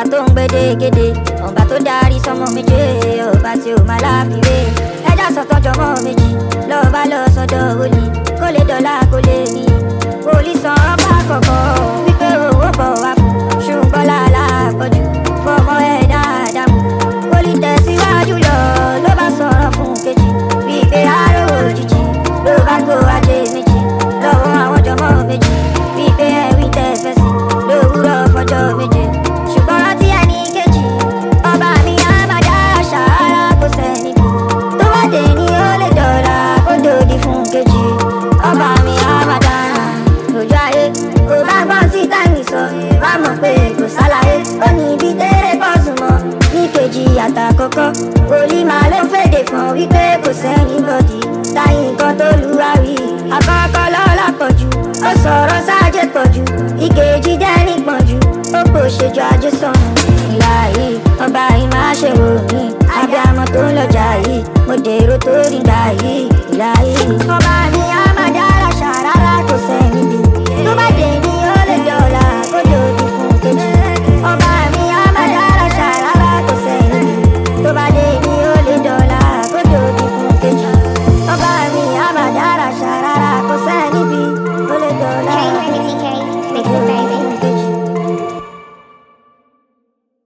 tó ń gbédégédé ọba tó darí sọmọ méje ọba tí ò máa láfiwé ẹjọ́ sọ̀tọ̀ jọmọ méjì lọ́ọ́ bá lọ sọ́dọ̀ olè kó lè dọ́là kó lè ní olùsàn ọba kọ̀kọ́ wípé owó bọ̀ wá fún ṣùgbọ́n làálà pọ̀jù fọmọ ẹ̀ dáadáa mú olùtẹ̀síwájú lọ ló bá sọ̀rọ̀ fún kejì wípé aró òjijì ló bá gbó ajé méjì lọ́wọ́ àwọn jọmọ méjì wípé ẹ̀wí tẹ̀fẹ̀ sí lówùrọ̀ fọjọ́ méje ṣùgbọ́n rántí ẹni kejì ọba mi á máa dá ṣàárá kó sẹ́ni bí tó bá dé ní ó lè dọ̀la kó dòdì fún kejì ọba mi á máa dára lójú ayé kò bá gbọ́n tí táìmì sọ bá mọ̀ pé kò sálàyé ó ní ibi tẹ́rẹ̀ bọ́ sùnmọ́ ní kejì àtàkọ́kọ́ wòlíì máa ló fèdè fún wípé kò sẹ́ni bọ́dì táyì nǹkan tó lura wí àkọ́kọ́ lọ́la pọ̀jù ó sọ̀rọ̀ sáájé pọ̀jù ìkejì dẹ́ni pọ̀jù ó kò ṣèjọ ajé sọnù ìlà yìí ọba yìí máa ṣe wò mí abiyamọ tó ń lọjà yìí mo dèrò tó rí gbà yìí ìlà yìí ọba mi á